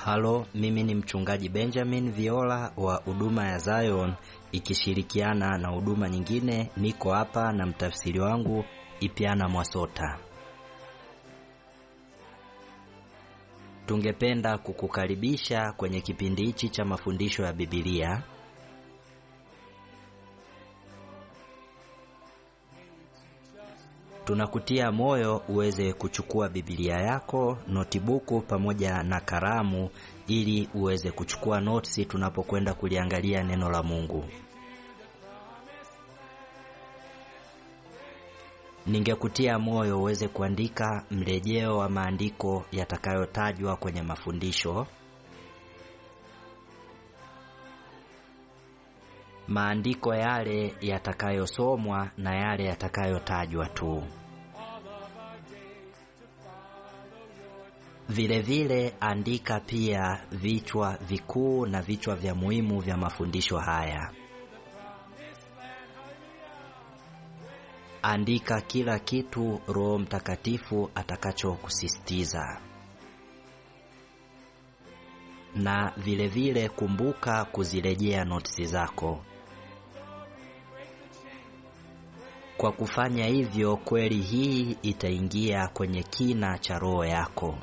Halo, mimi ni mchungaji Benjamin Viola wa huduma ya Zion ikishirikiana na huduma nyingine. Niko hapa na mtafsiri wangu Ipiana Mwasota. Tungependa kukukaribisha kwenye kipindi hichi cha mafundisho ya Biblia. Tunakutia moyo uweze kuchukua Biblia yako, notibuku pamoja na kalamu ili uweze kuchukua notisi tunapokwenda kuliangalia neno la Mungu. Ningekutia moyo uweze kuandika mrejeo wa maandiko yatakayotajwa kwenye mafundisho. Maandiko yale yatakayosomwa na yale yatakayotajwa tu. Vile vile andika pia vichwa vikuu na vichwa vya muhimu vya mafundisho haya. Andika kila kitu Roho Mtakatifu atakachokusisitiza. Na vile vile kumbuka kuzirejea notisi zako. Kwa kufanya hivyo, kweli hii itaingia kwenye kina cha roho yako.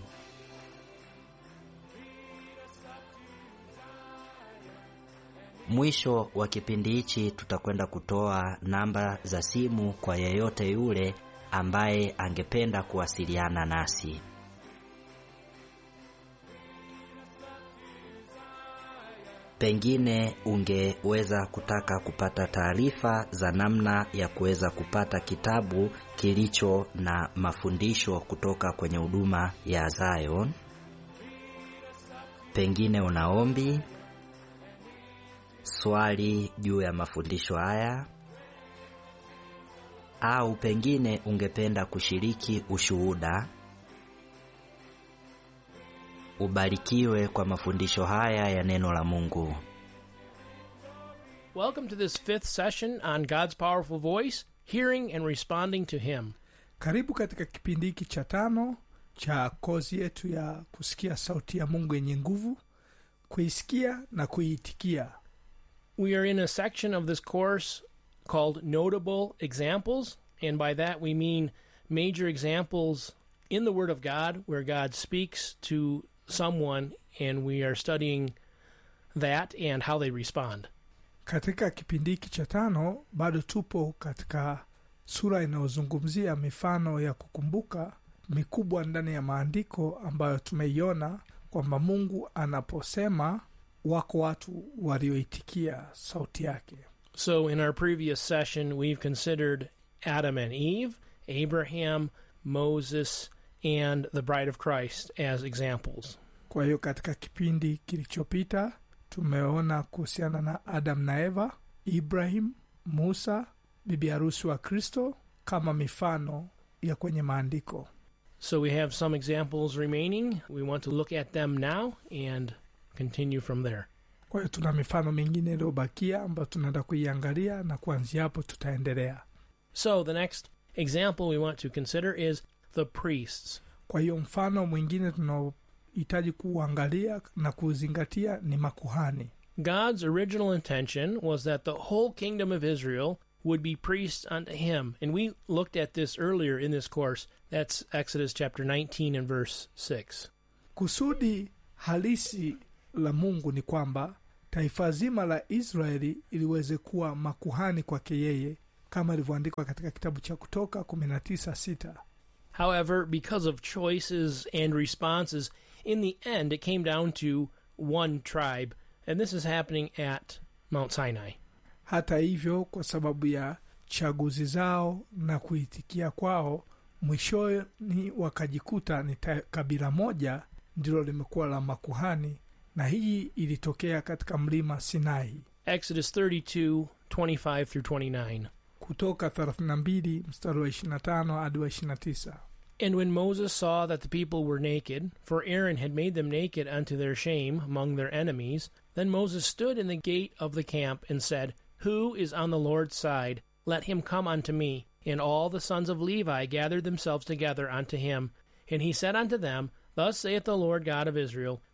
Mwisho wa kipindi hichi tutakwenda kutoa namba za simu kwa yeyote yule ambaye angependa kuwasiliana nasi. Pengine ungeweza kutaka kupata taarifa za namna ya kuweza kupata kitabu kilicho na mafundisho kutoka kwenye huduma ya Zion. Pengine una ombi, swali juu ya mafundisho haya, au pengine ungependa kushiriki ushuhuda. Ubarikiwe kwa mafundisho haya ya neno la Mungu. Welcome to this fifth session on God's powerful voice, hearing and responding to Him. Karibu katika kipindi hiki cha tano cha kozi yetu ya kusikia sauti ya Mungu yenye nguvu, kuisikia na kuiitikia. We are in a section of this course called Notable Examples, and by that we mean major examples in the Word of God where God speaks to someone, and we are studying that and how they respond. Katika kipindi hiki cha tano bado tupo katika sura inayozungumzia mifano ya kukumbuka mikubwa ndani ya maandiko ambayo tumeiona kwamba Mungu anaposema wako watu walioitikia sauti yake. So, in our previous session, we've considered Adam and Eve, Abraham, Moses, and the bride of Christ as examples. Kwa hiyo katika kipindi kilichopita tumeona kuhusiana na Adam na Eva, Ibrahim, Musa, bibi harusi wa Kristo kama mifano ya kwenye maandiko. So, we have some examples remaining. We want to look at them now and continue from there. Kwa hiyo tuna mifano mingine iliyobakia ambayo tunaenda kuiangalia na kuanzia hapo tutaendelea. So, the next example we want to consider is the priests. Kwa hiyo mfano mwingine tunaohitaji kuuangalia na kuuzingatia ni makuhani. God's original intention was that the whole kingdom of Israel would be priests unto him. And we looked at this earlier in this course. That's Exodus chapter 19 and verse 6. Kusudi halisi la Mungu ni kwamba taifa zima la Israeli iliweze kuwa makuhani kwake yeye, kama ilivyoandikwa katika kitabu cha Kutoka 19:6. However, because of choices and responses, in the end it came down to one tribe. And this is happening at Mount Sinai. Hata hivyo, kwa sababu ya chaguzi zao na kuitikia kwao, mwishoni wakajikuta ni ta- kabila moja ndilo limekuwa la makuhani, na hii ilitokea katika mlima Sinai. Exodus 32 25 through 29. Kutoka 32 mstari wa 25 hadi wa 29. And when Moses saw that the people were naked, for Aaron had made them naked unto their shame among their enemies, then Moses stood in the gate of the camp and said, Who is on the Lord's side? Let him come unto me. And all the sons of Levi gathered themselves together unto him. And he said unto them, Thus saith the Lord God of Israel,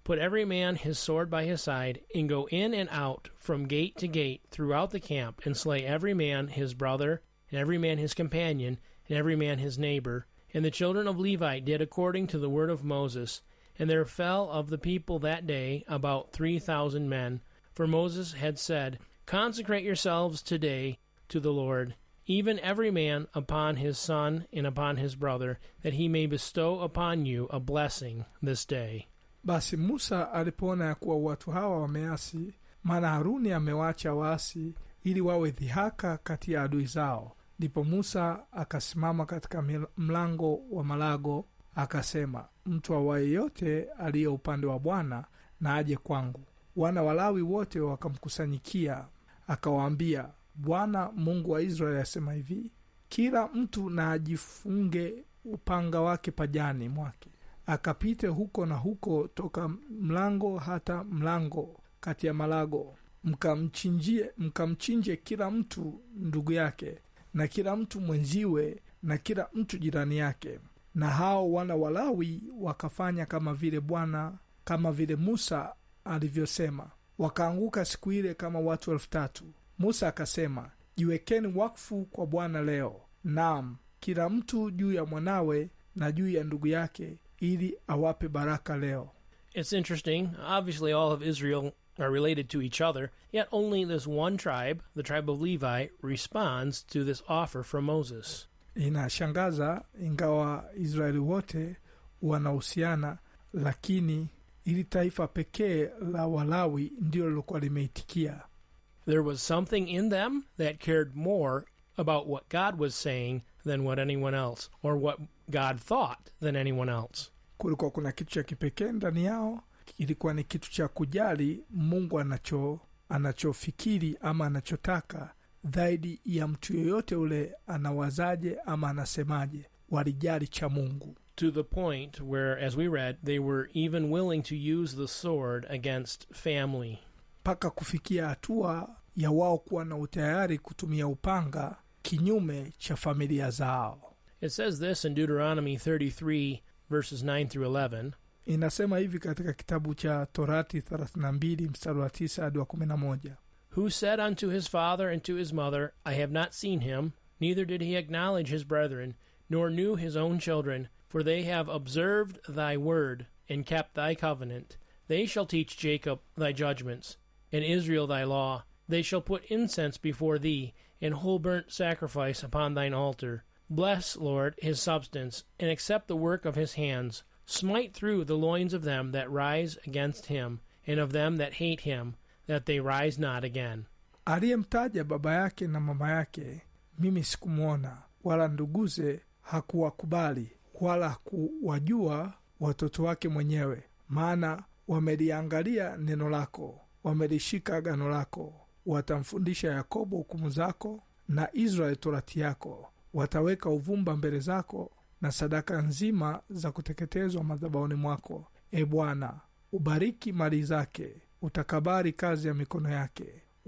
Put every man his sword by his side, and go in and out from gate to gate throughout the camp, and slay every man his brother, and every man his companion, and every man his neighbor. And the children of Levi did according to the word of Moses. And there fell of the people that day about three thousand men. For Moses had said, Consecrate yourselves today to the Lord, even every man upon his son and upon his brother, that he may bestow upon you a blessing this day. basi musa alipoona ya kuwa watu hawa wameasi maana haruni amewaacha waasi ili wawe dhihaka kati ya adui zao ndipo musa akasimama katika mil- mlango wa malago akasema mtu awaye yote aliye upande wa bwana na aje kwangu wana walawi wote wakamkusanyikia akawaambia bwana mungu wa israeli asema hivi kila mtu na ajifunge upanga wake pajani mwake akapite huko na huko toka mlango hata mlango kati ya malago mkamchinjie mkamchinje kila mtu ndugu yake na kila mtu mwenziwe na kila mtu jirani yake na hao wana walawi wakafanya kama vile bwana kama vile musa alivyosema wakaanguka siku ile kama watu elfu tatu musa akasema jiwekeni wakfu kwa bwana leo naam kila mtu juu ya mwanawe na juu ya ndugu yake ili awape baraka leo It's interesting. Obviously, all of Israel are related to each other, yet only this one tribe, the tribe of Levi, responds to this offer from Moses. inashangaza ingawa israeli wote wanahusiana lakini ili taifa pekee la walawi ndilo lilokuwa limeitikia There was something in them that cared more about what God was saying than what anyone else, or what God thought than anyone else. kulikuwa kuna kitu cha kipekee ndani yao ilikuwa ni kitu cha kujali mungu anacho anachofikiri ama anachotaka zaidi ya mtu yoyote ule anawazaje ama anasemaje walijali cha mungu To the point where, as we read, they were even willing to use the sword against family. mpaka kufikia hatua ya wao kuwa na utayari kutumia upanga kinyume cha familia zao It says this in Deuteronomy 33, verses 9 through 11. inasema hivi katika kitabu cha torati 32 mstari wa 9 hadi wa 11 Who said unto his father and to his mother, I have not seen him, neither did he acknowledge his brethren, nor knew his own children, for they have observed thy word, and kept thy covenant. They shall teach Jacob thy judgments, and Israel thy law. They shall put incense before thee, and whole burnt sacrifice upon thine altar. Bless, Lord, his substance, and accept the work of his hands. Smite through the loins of them that rise against him, and of them that hate him, that they rise not again. aliyemtaja baba yake na mama yake mimi sikumwona wala nduguze hakuwakubali wala hakuwajua watoto wake mwenyewe maana wameliangalia neno lako wamelishika agano lako watamfundisha yakobo hukumu zako na israeli torati yako wataweka uvumba mbele zako na sadaka nzima za kuteketezwa madhabahuni mwako e bwana ubariki mali zake utakabari kazi ya mikono yake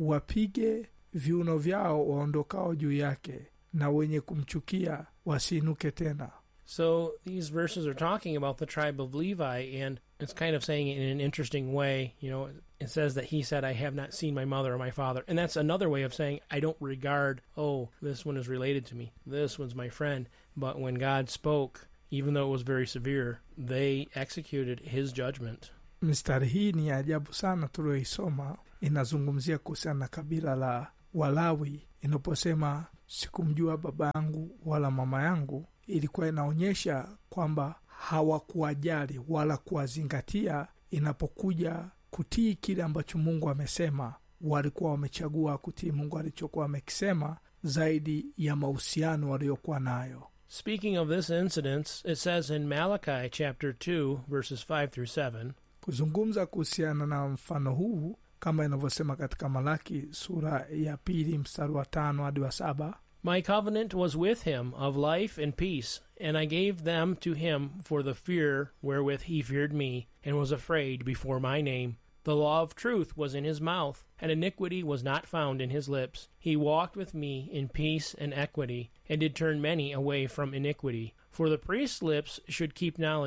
wapige viuno vyao waondokao juu yake na wenye kumchukia wasiinuke tena So these verses are talking about the tribe of Levi, and it's kind of saying it in an interesting way. You know, it says that he said, I have not seen my mother or my father. And that's another way of saying, I don't regard, oh, this one is related to me. This one's my friend. But when God spoke, even though it was very severe, they executed his judgment. mistari hii ni ya ajabu sana tulioisoma inazungumzia kuhusiana na kabila la walawi inaposema sikumjua baba yangu wala mama yangu ilikuwa inaonyesha kwamba hawakuwajali wala kuwazingatia inapokuja kutii kile ambacho mungu amesema walikuwa wamechagua kutii mungu alichokuwa amekisema zaidi ya mahusiano waliokuwa nayo Speaking of this incident, it says in Malachi chapter 2, verses 5 through 7. kuzungumza kuhusiana na mfano huu kama inavyosema katika malaki sura ya pili mstari wa tano hadi wa saba My covenant was with him of life and peace, and I gave them to him for the fear wherewith he feared me, and was afraid before my name. The law of truth was in his mouth, and iniquity was not found in his lips. He walked with me in peace and equity, and did turn many away from iniquity. For the priest's lips should keep knowledge,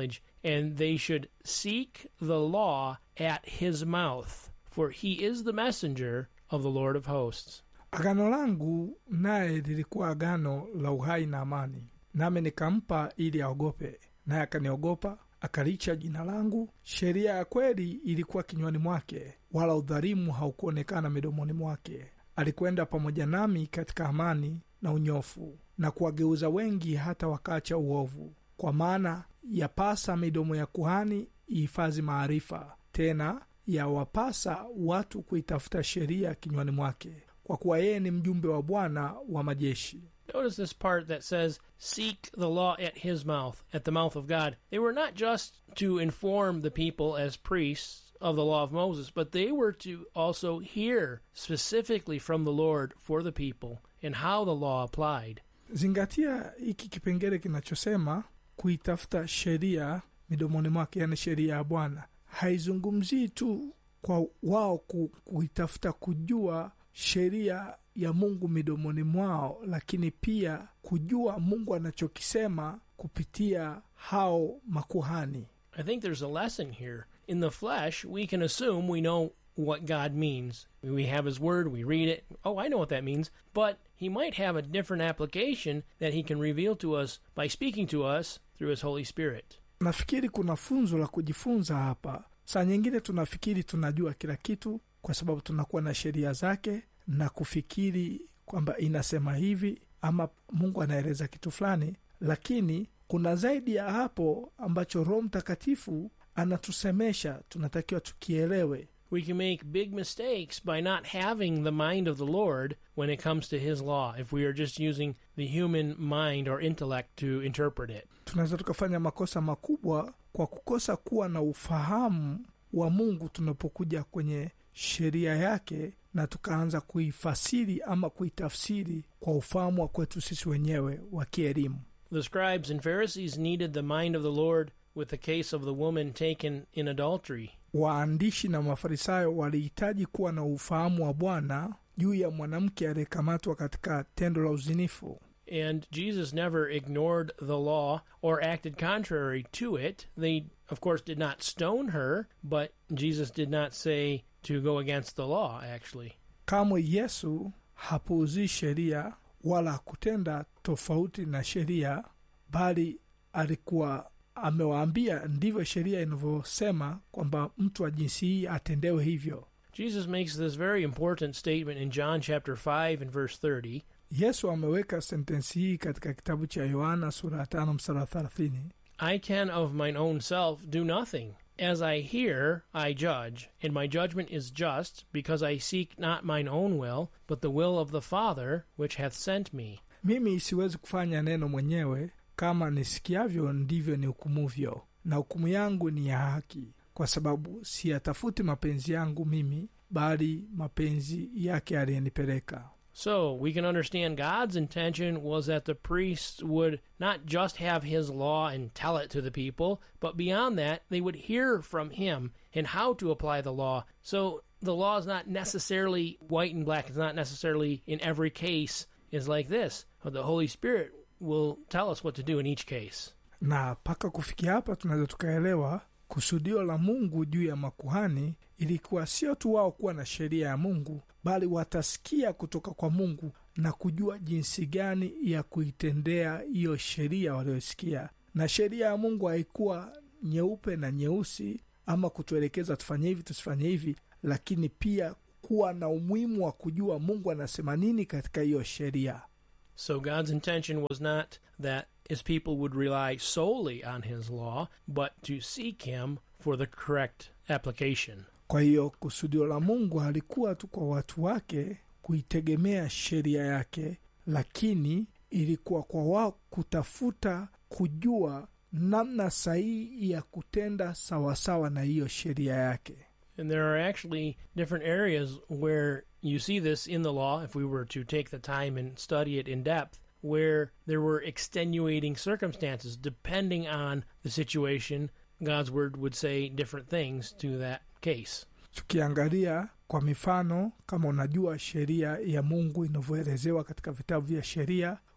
and they should seek the law at his mouth, for he is the messenger of the Lord of hosts. agano langu naye lilikuwa agano la uhai na amani nami nikampa ili aogope naye akaniogopa akalicha jina langu sheria ya kweli ilikuwa kinywani mwake wala udhalimu haukuonekana midomoni mwake alikwenda pamoja nami katika amani na unyofu na kuwageuza wengi hata wakaacha uovu kwa maana yapasa midomo ya kuhani ihifadhi maarifa tena yawapasa watu kuitafuta sheria kinywani mwake kwa kuwa yeye ni mjumbe wa bwana wa majeshi Notice this part that says, Seek the law at his mouth, at the mouth of God. They were not just to inform the people as priests of the law of Moses, but they were to also hear specifically from the Lord for the people and how the law applied. zingatia hiki kipengele kinachosema kuitafuta sheria midomoni mwake yani sheria ya bwana haizungumzii tu kwa wao ku, kuitafuta kujua sheria ya mungu midomoni mwao lakini pia kujua mungu anachokisema kupitia hao makuhani I think there's a lesson here. In the flesh, we can assume we know what God means. We have His Word, we read it. Oh, I know what that means. But He might have a different application that He can reveal to us by speaking to us through His Holy Spirit. nafikiri kuna funzo la kujifunza hapa saa nyingine tunafikiri tunajua kila kitu kwa sababu tunakuwa na sheria zake na kufikiri kwamba inasema hivi ama mungu anaeleza kitu fulani lakini kuna zaidi ya hapo ambacho roho mtakatifu anatusemesha tunatakiwa tukielewe We can make big mistakes by not having the mind of the Lord when it comes to His law, if we are just using the human mind or intellect to interpret it. tunaweza tukafanya makosa makubwa kwa kukosa kuwa na ufahamu wa mungu tunapokuja kwenye sheria yake na tukaanza kuifasiri ama kuitafsiri kwa ufahamu wa kwetu sisi wenyewe wa kielimu The scribes and Pharisees needed the mind of the Lord with the case of the woman taken in adultery. waandishi na mafarisayo walihitaji kuwa na ufahamu wa bwana juu ya mwanamke aliyekamatwa katika tendo la uzinifu And Jesus never ignored the law or acted contrary to it. They, of course, did not stone her, but Jesus did not say to go against the law, actually. kamwe yesu hapuuzii sheria wala kutenda tofauti na sheria bali alikuwa amewaambia ndivyo sheria inavyosema kwamba mtu wa jinsi hii atendewe hivyo Jesus makes this very important statement in John chapter 5 and verse 30. yesu ameweka sentensi hii katika kitabu cha yohana sura ya tano msara wa thelathini I can of mine own self do nothing. As I hear, I judge, and my judgment is just, because I seek not mine own will, but the will of the Father which hath sent me. mimi siwezi kufanya neno mwenyewe kama nisikiavyo ndivyo nihukumuvyo na hukumu yangu ni ya haki kwa sababu siyatafuti mapenzi yangu mimi bali mapenzi yake aliyenipeleka So we can understand God's intention was that the priests would not just have his law and tell it to the people, but beyond that, they would hear from him and how to apply the law. So the law is not necessarily white and black. It's not necessarily in every case is like this. But the Holy Spirit will tell us what to do in each case. na mpaka kufikia hapa tunaweza tukaelewa kusudio la mungu juu ya makuhani ilikuwa sio tu wao kuwa na sheria ya mungu bali watasikia kutoka kwa mungu na kujua jinsi gani ya kuitendea hiyo sheria waliosikia na sheria ya mungu haikuwa nyeupe na nyeusi ama kutuelekeza tufanye hivi tusifanye hivi lakini pia kuwa na umuhimu wa kujua mungu anasema nini katika hiyo sheria So God's intention was not that his people would rely solely on his law, but to seek him for the correct application. kwa hiyo kusudio la mungu halikuwa tu kwa watu wake kuitegemea sheria yake lakini ilikuwa kwa wao kutafuta kujua namna sahihi ya kutenda sawasawa na hiyo sheria yake And there are actually different areas where you see this in the law, if we were to take the time and study it in depth, where there were extenuating circumstances. Depending on the situation, God's word would say different things to that case. tukiangalia kwa mifano kama unajua sheria ya mungu inavyoelezewa katika vitabu vya sheria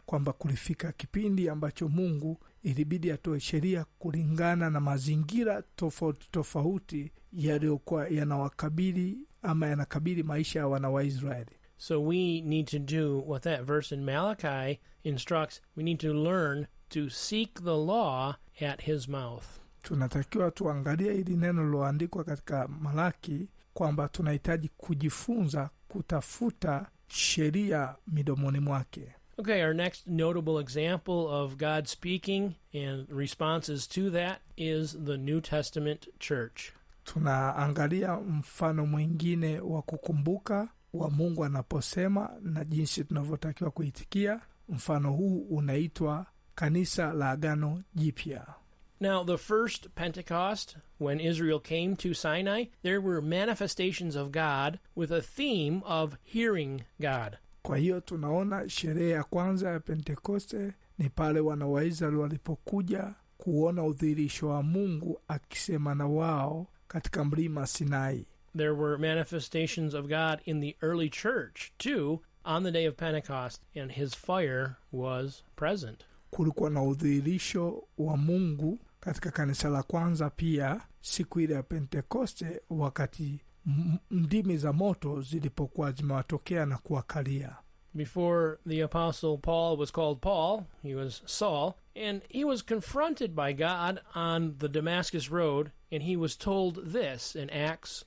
kwamba kulifika kipindi ambacho mungu ilibidi atoe sheria kulingana na mazingira tofauti tofauti yaliyokuwa yanawakabili ama yanakabili maisha ya wana wa israeli So we need to do what that verse in Malachi instructs. We need to learn to seek the law at his mouth. tunatakiwa tuangalie hili neno liloandikwa katika malaki kwamba tunahitaji kujifunza kutafuta sheria midomoni mwake Okay, our next notable example of God speaking and responses to that is the New Testament church. tunaangalia mfano mwingine wa kukumbuka wa mungu anaposema na jinsi tunavyotakiwa kuitikia mfano huu unaitwa kanisa la agano jipya Now, the first Pentecost, when Israel came to Sinai, there were manifestations of God with a theme of hearing God. kwa hiyo tunaona sherehe ya kwanza ya pentekoste ni pale wana wa israeli walipokuja kuona udhihirisho wa mungu akisema na wao katika mlima sinai There were manifestations of God in the early church, too, on the day of Pentecost, and his fire was present. kulikuwa na udhihirisho wa mungu katika kanisa la kwanza pia siku ile ya pentekoste wakati m- ndimi za moto zilipokuwa zimewatokea na kuwakalia Before the Apostle Paul was called Paul, he was Saul, and he was confronted by God on the Damascus Road, and he was told this in Acts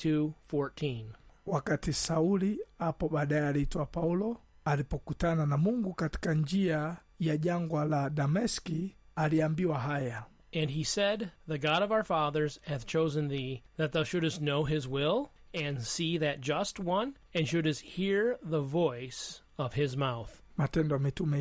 22:14. wakati sauli hapo baadaye aliitwa paulo alipokutana na mungu katika njia ya jangwa la dameski aliambiwa haya And he said, The God of our fathers hath chosen thee, that thou shouldest know his will, and see that just one, and shouldest hear the voice of his mouth. matendo ya mitume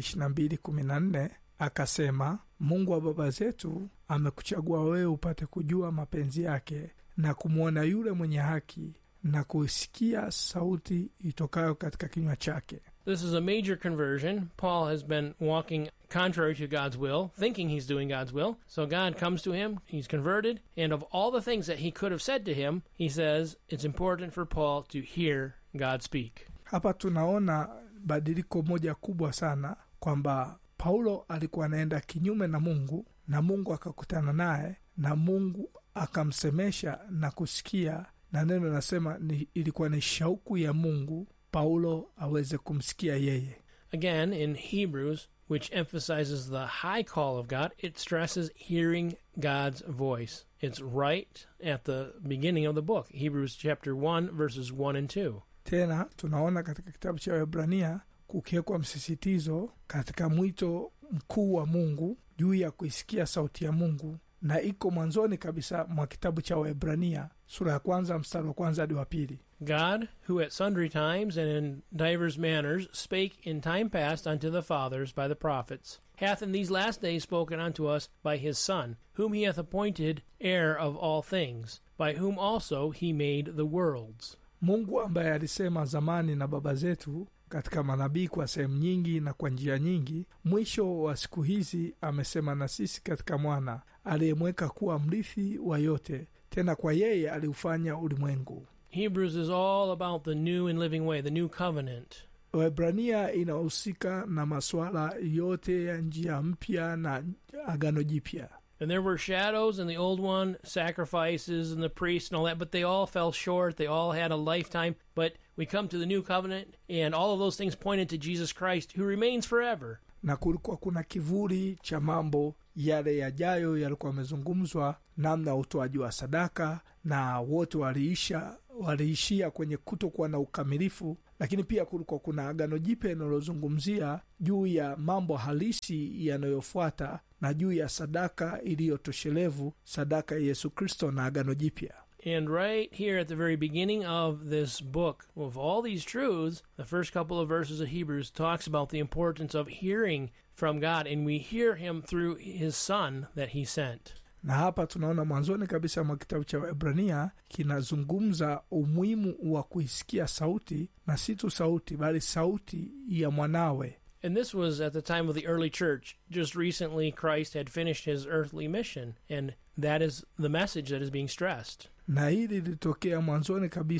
22:14 akasema mungu wa baba zetu amekuchagua wewe upate kujua mapenzi yake na kumwona yule mwenye haki na kusikia sauti itokayo katika kinywa chake This is a major conversion. Paul has been walking contrary to God's will, thinking he's doing God's will. So God comes to him, he's converted, and of all the things that he could have said to him, he says it's important for Paul to hear God speak. hapa tunaona badiliko moja kubwa sana kwamba paulo alikuwa anaenda kinyume na mungu na mungu akakutana naye na mungu akamsemesha na kusikia na neno linasema ni, ilikuwa ni shauku ya mungu paulo aweze kumsikia yeye Again, in Hebrews, which emphasizes the high call of God, it stresses hearing God's voice. It's right at the beginning of the book, Hebrews chapter 1, verses 1 and 2. tena tunaona katika kitabu cha wahibrania kukiwekwa msisitizo katika mwito mkuu wa mungu juu ya kuisikia sauti ya mungu na iko mwanzoni kabisa mwa kitabu cha wahibrania sura ya kwanza mstari wa kwanza hadi wa pili God, who at sundry times and in divers manners spake in time past unto the fathers by the prophets, hath in these last days spoken unto us by his Son, whom he hath appointed heir of all things, by whom also he made the worlds. mungu ambaye alisema zamani na baba zetu katika manabii kwa sehemu nyingi na kwa njia nyingi mwisho wa siku hizi amesema na sisi katika mwana aliyemweka kuwa mrithi wa yote tena kwa yeye aliufanya ulimwengu Hebrews is all about the new and living way, the new covenant. wahibrania inahusika na masuala yote ya njia mpya na agano jipya And there were shadows in the old one, sacrifices and the priests and all that, but they all fell short. They all had a lifetime. But we come to the new covenant, and all of those things pointed to Jesus Christ, who remains forever. na kulikuwa kuna kivuli cha mambo yale yajayo yalikuwa yamezungumzwa namna ya utoaji wa sadaka na wote waliisha waliishia kwenye kutokuwa na ukamilifu lakini pia kulikuwa kuna agano jipya linalozungumzia juu ya mambo halisi yanayofuata na juu ya sadaka iliyotoshelevu sadaka ya yesu kristo na agano jipya And right here at the very beginning of this book, of all these truths, the first couple of verses of Hebrews talks about the importance of hearing from God, and we hear Him through His Son that He sent. na hapa tunaona mwanzoni kabisa mwa kitabu cha Waebrania kinazungumza umuhimu wa kuisikia sauti na si tu sauti bali sauti ya mwanawe And this was at the time of the early church. Just recently, Christ had finished his earthly mission, and that is the message that is being stressed. na hili lilitokea mwanzoni kabisa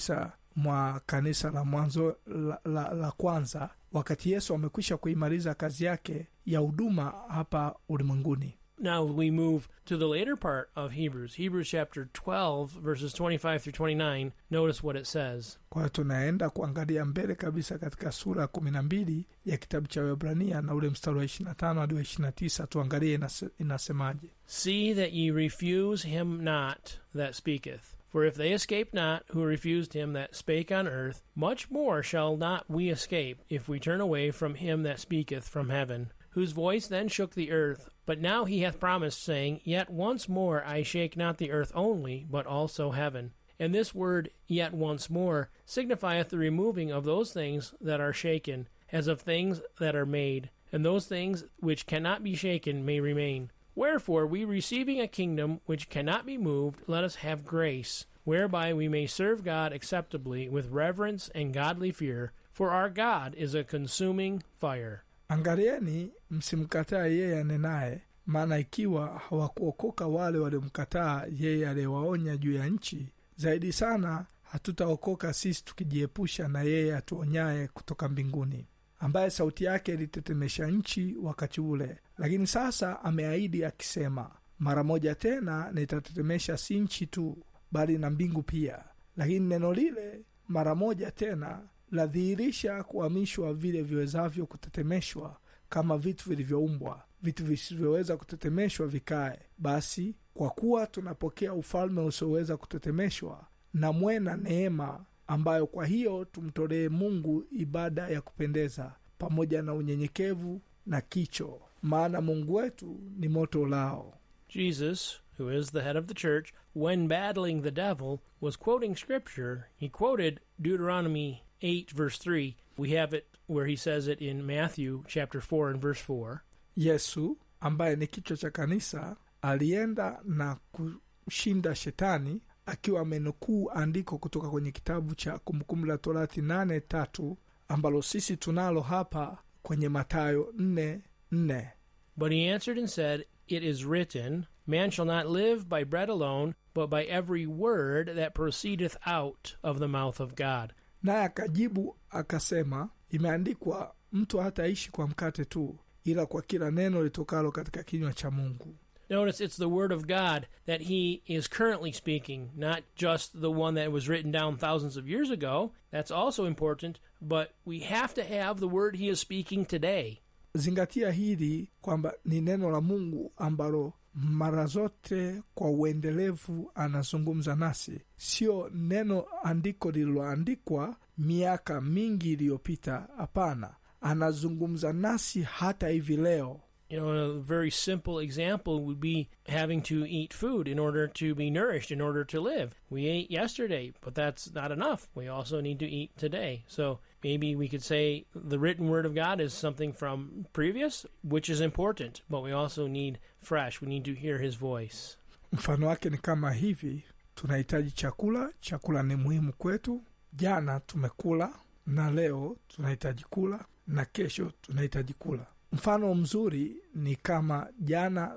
mwa kanisa la mwanzo la, la, la kwanza wakati yesu amekwisha kuimaliza kazi yake ya huduma hapa ulimwenguni Now we move to the later part of Hebrews, Hebrews chapter 12, verses 25 through 29. Notice what it says. kwa hiyo tunaenda kuangalia mbele kabisa katika sura ya kumi na mbili ya kitabu cha webrania na ule mstari wa ishirina tano hadi wa ishirina tisa tuangalie inase, inasemaje See that ye refuse him not that speaketh. For if they escape not who refused him that spake on earth, much more shall not we escape if we turn away from him that speaketh from heaven, whose voice then shook the earth. But now he hath promised, saying, Yet once more I shake not the earth only, but also heaven. And this word, yet once more, signifieth the removing of those things that are shaken, as of things that are made, and those things which cannot be shaken may remain. Wherefore, we receiving a kingdom which cannot be moved, let us have grace, whereby we may serve God acceptably with reverence and godly fear, for our God is a consuming fire. angalieni msimkataa yeye anenaye maana ikiwa hawakuokoka wale waliomkataa yeye aliyewaonya juu ya nchi zaidi sana hatutaokoka sisi tukijiepusha na yeye atuonyaye kutoka mbinguni ambaye sauti yake ilitetemesha nchi wakati ule lakini sasa ameahidi akisema mara moja tena nitatetemesha si nchi tu bali na mbingu pia lakini neno lile mara moja tena ladhihirisha kuhamishwa vile viwezavyo kutetemeshwa kama vitu vilivyoumbwa vitu visivyoweza kutetemeshwa vikae basi kwa kuwa tunapokea ufalme usioweza kutetemeshwa na mwena neema ambayo kwa hiyo tumtolee mungu ibada ya kupendeza pamoja na unyenyekevu na kicho maana mungu wetu ni moto ulao Jesus, who is the head of the church, when battling the devil, was quoting scripture. He quoted Deuteronomy 8, verse 3. We have it where he says it in Matthew chapter 4 and verse 4. yesu ambaye ni kichwa cha kanisa alienda na kushinda shetani akiwa amenukuu andiko kutoka kwenye kitabu cha kumbukumbu la torati nane tatu ambalo sisi tunalo hapa kwenye matayo nne nne But he answered and said, It is written, Man shall not live by bread alone, but by every word that proceedeth out of the mouth of God. naye akajibu akasema imeandikwa mtu hataishi kwa mkate tu ila kwa kila neno litokalo katika kinywa cha mungu Notice it's the word of God that he is currently speaking, not just the one that was written down thousands of years ago. That's also important, but we have to have the word he is speaking today. zingatia hili kwamba ni neno la mungu ambalo mara zote kwa uendelevu anazungumza nasi sio neno andiko lililoandikwa miaka mingi iliyopita hapana anazungumza nasi hata hivi leo You know, a very simple example would be having to eat food in order to be nourished, in order to live. We ate yesterday, but that's not enough. We also need to eat today. So maybe we could say the written word of God is something from previous, which is important, but we also need fresh. We need to hear his voice. mfano wake ni kama hivi tunahitaji chakula chakula ni muhimu kwetu jana tumekula na leo tunahitaji kula na kesho tunahitaji kula mfano mzuri ni kama jana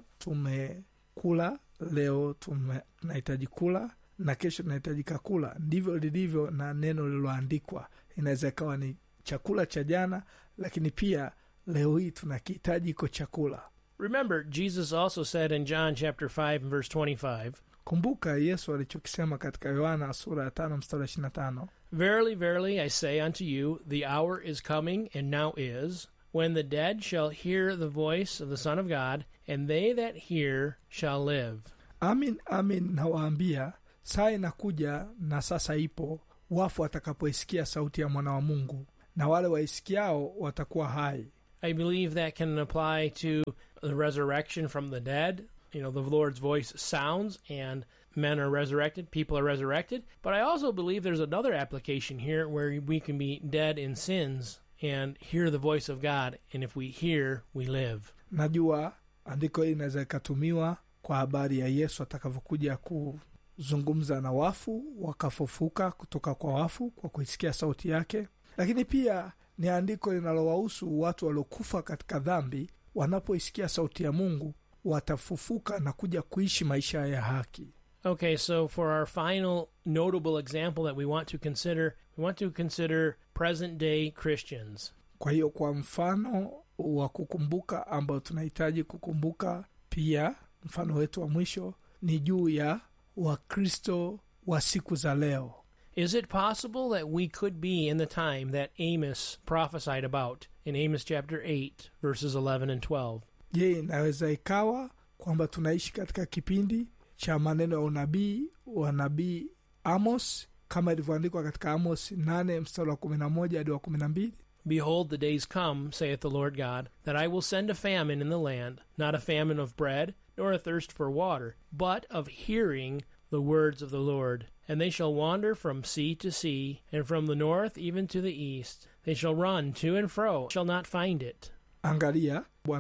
tumekula leo tume, tunahitaji kula na kesho tunahitajika kula ndivyo lilivyo na neno lililoandikwa inaweza ikawa ni chakula cha jana lakini pia leo hii tunakihitaji iko chakula Remember, Jesus also said in John chapter 5 and verse 25, kumbuka yesu alichokisema katika yohana sura ya tano mstari wa ishirina tano Verily, verily, I say unto you, the hour is coming, and now is, when the dead shall hear the voice of the Son of God, and they that hear shall live. amin amin nawaambia saa inakuja na sasa ipo wafu watakapoisikia sauti ya mwana wa mungu na wale waisikiao watakuwa hai I believe that can apply to the resurrection from the dead. You know, the Lord's voice sounds, and men are resurrected, people are resurrected. But I also believe there's another application here where we can be dead in sins and hear the voice of God, and if we hear, we live. najua andiko hili inaweza ikatumiwa kwa habari ya yesu atakavyokuja kuzungumza na wafu wakafufuka kutoka kwa wafu kwa kuisikia sauti yake lakini pia ni andiko linalowahusu watu waliokufa katika dhambi wanapoisikia sauti ya mungu watafufuka na kuja kuishi maisha ya haki Okay, so for our final notable example that we want to consider, we want to consider present day Christians. kwa hiyo kwa mfano wa kukumbuka ambao tunahitaji kukumbuka pia mfano wetu wa mwisho ni juu ya wakristo wa siku za leo Is it possible that we could be in the time that Amos prophesied about in Amos chapter 8, verses 11 and 12? je inaweza ikawa kwamba tunaishi katika kipindi cha maneno ya unabii wa nabii amos kama ilivyoandikwa katika amos 8 mstari wa 11 hadi wa 12 Behold, the days come, saith the Lord God, that I will send a famine in the land, not a famine of bread, nor a thirst for water, but of hearing the words of the Lord. And they shall wander from sea to sea, and from the north even to the east. They shall run to and fro, shall not find it. angalia